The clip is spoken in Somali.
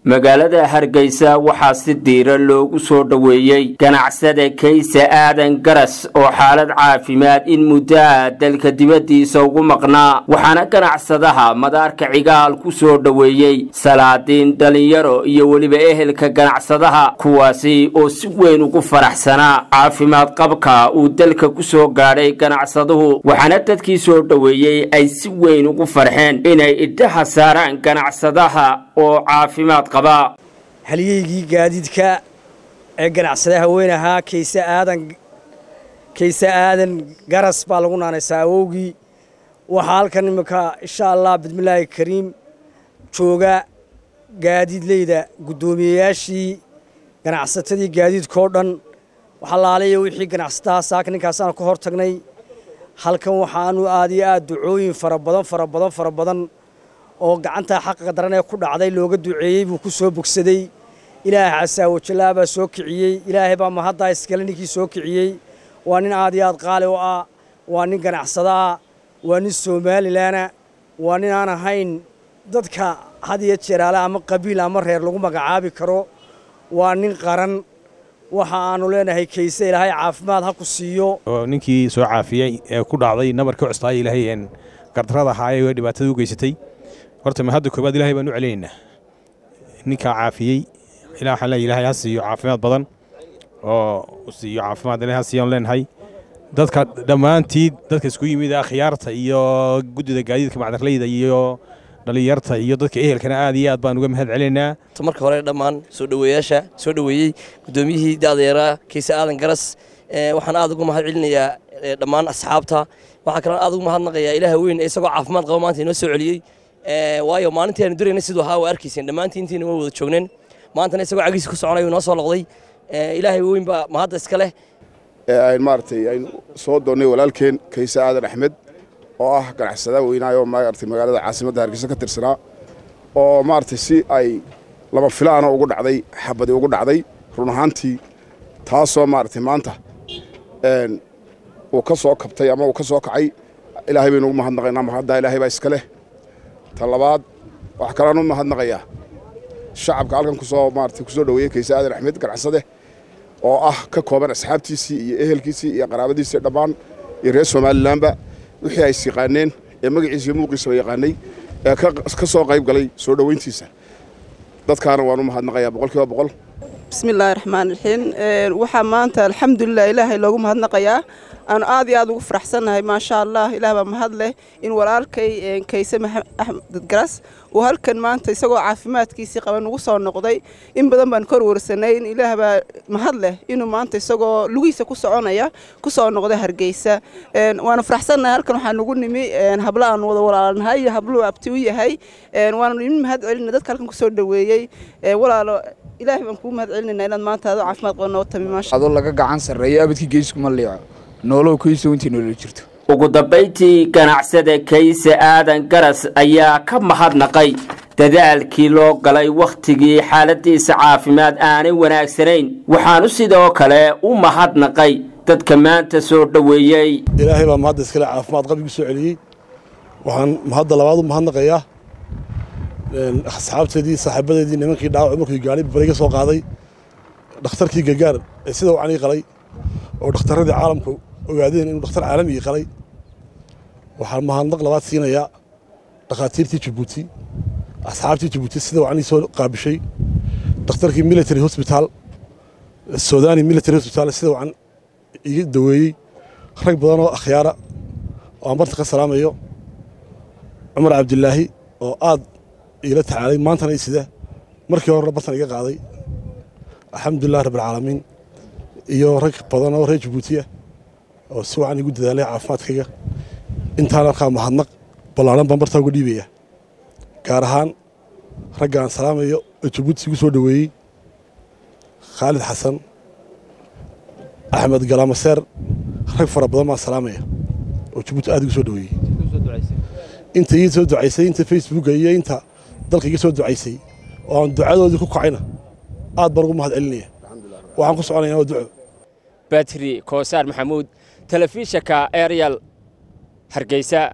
magaalada hargeysa waxaa si diira loogu soo dhoweeyey ganacsada kayse aadan garas oo xaalad caafimaad in muddo ah dalka dibaddiisa ugu maqnaa waxaana ganacsadaha madaarka cigaal ku soo dhoweeyey salaadiin dhallinyaro iyo weliba ehelka ganacsadaha kuwaasi oo si weyn ugu faraxsanaa caafimaad qabka uu dalka ku soo gaadhay ganacsaduhu waxaana dadkii soo dhoweeyey ay si weyn ugu farxeen inay idhaha saaraan ganacsadaha oo caafimaad halyeygii gaadiidka ee ganacsada haween ahaa kayse aadan kayse aadan garas baa lagu naanaysaa awowgii waxaa halkan iminka insha allah bismillaahi kariim jooga gaadiidleyda guddoomiyeyaashii ganacsatadii gaadiidkao dhan waxalaalayo wixii ganacsataha saaka ninkaasaan ka hor tagnay halkan waxaanu aad iyo aad ducooyin fara badan fara badan fara badan oo gacantaa xaqiqa daran ee ku dhacday looga duceeyey buu ku soo bogsaday ilaahay casaawajallaa baa soo kiciyey ilaahay baa mahaddaa iskale ninkii soo kiciyey waa nin aad iyo aad qaali u ah waa nin ganacsadaa waa nin somalilaana waa nin aan ahayn dadka had iyo jeeraale ama qabiil ama reer lagu magacaabi karo waa nin qaran waxa aanu leenahay kayse ilaahay caafimaad ha ku siiyo ninkii soo caafiyey ee ku dhacday nabarkii custaaya ilaahay gardarrada ahaayee ee dhibaatada u geysatay horta ma hadda koobaad ilahay baan u celinaynaa ninkaa caafiyey ilaa waxaan leeyahay ilaahay ha siiyo caafimaad badan oo siiyo caafimaad ilaahay ha siiyan leenahay dadka dhammaantii dadka isku yimid akhyaarta iyo guddida gaadiidka macdarleyda iyo dhallinyarta iyo dadka ehelkana aad iyo aad baan uga mahad celinaynaa marka hore dhammaan soo dhoweeyaasha soo dhoweeyey guddoomiyihii da'dayaraa kayse aadan garas waxaan aad ugu mahad celinayaa dhammaan asxaabta waxaa kaloo aad ugu mahadnaqayaa ilaaha weyn ee isagoo caafimaad qaba maanta inoo soo celiyey waayo maalintii aanu durayna siduu ahaa waa arkayseen dhammaantii intiina waa wada joogneen maantana isagoo cagiisa ku soconay noo soo loqday ilaahay weyn baa mahadda iska leh ayn maaragtay aynu soo doonnay walaalkeen kayse aadan axmed oo ah ganacsada weynaayoo maaragtay magaalada caasimadda hargeysa ka tirsanaa oo maaragtay si ay lama filaana ugu dhacday xabadi ugu dhacday run ahaantii taasoo maaragtay maanta uu ka soo kabtay ama uu ka soo kacay ilaahay baynu ugu mahadnaqaynaa mahaddaa ilaahay baa iska leh ta labaad waxaa kaloan u mahadnaqayaa shacabka halkan kusoo maarata kusoo dhoweeyey kayse aadan axmed ganacsade oo ah ka kooban asxaabtiisii iyo ehelkiisii iyo qaraabadiisii dhammaan iyo reer somalilanba wixii ay is yaqaaneen ee magaciisa iyo muuqiisaba yaqaanay ee ka soo qayb galay soo dhoweyntiisa dadkaana waan u mahadnaqayaa boqol kiiba boqol bismillaahi raxmaan raxiim waxaa maanta alxamdulilah ilaahay loogu mahadnaqayaa aanu aad iyo aad ugu faraxsannahay maasha allah ilaah baa mahad leh in walaalkay kayse axmed garas uu halkan maanta isagoo caafimaadkiisii qaba nugu soo noqday in badan baan kor warsanay in ilaah baa mahad leh inuu maanta isagoo lugiisa ku soconaya ku soo noqday hargeysa waanu faraxsannahay halkan waxaa nugu nimi hablo aanu wada walaalnahay iyo habluu abti u yahay waanu idin mahad celina dadka halkan kusoo dhoweeyey walaalo ilaahay baan kuu mahad celinayna inaad maanta adoo caafimaad qaba noo tami maasha adoo laga gacan sarreeyo abadkii geeskuma liico noolow kayso intii noola jirto ugu dambayntii ganacsada kayse aadan garas ayaa ka mahadnaqay dadaalkii loo galay wakhtigii xaaladiisa caafimaad aanay wanaagsanayn waxaanu sidoo kale u mahadnaqay dadka maanta soo dhoweeyey ilaahay baa mahadda iskale caafimaad qabigu soo celiyey waxaan mahadda labaad u mahadnaqayaa asxaabteedii saaxiibadeedii nimankii dhaawac markii gaari bariga soo qaaday dhakhtarkii gargaar ee sida wacanii qalay oo dhakhtarradii caalamku ogaadeen inuu dhakhtar caalamigii qalay waxaan mahadnaq labaad siinayaa dhakhaatiirtii jabuuti asxaabtii jabuuti sida wacanii soo qaabishay dhakhtarkii military hosbitaal sudani military hosbitaal sida wacan iga daweeyey rag badan oo akhyaara oo aan barta ka salaamayo cumar cabdilaahi oo aad iila tacaalay maantana i sida markii horena bartan iga qaaday alxamdulilah rabbilcaalamiin iyo rag badan oo reer jabuuti ah oo si wacan igu dadaalay caafimaadkayga intaan arkaa mahadnaq ballaaran baan bartaa uga dhiibaya gaar ahaan ragga aan salaamayo oo jabuuti igu soo dhoweeyey khaalid xasan axmed galaamaseer rag fara badan baan salaamaya oo jabuuti aad igu soo dhoweeyey inta ii soo ducaysay inta facebooka iyo inta dalka iga soo ducaysay oo aan ducadoodii ku kacayna aad baan ugu mahad celinaya waxaan ku soconaya waa duco batri koosaar maxamuud telefishinka ariel hargeysa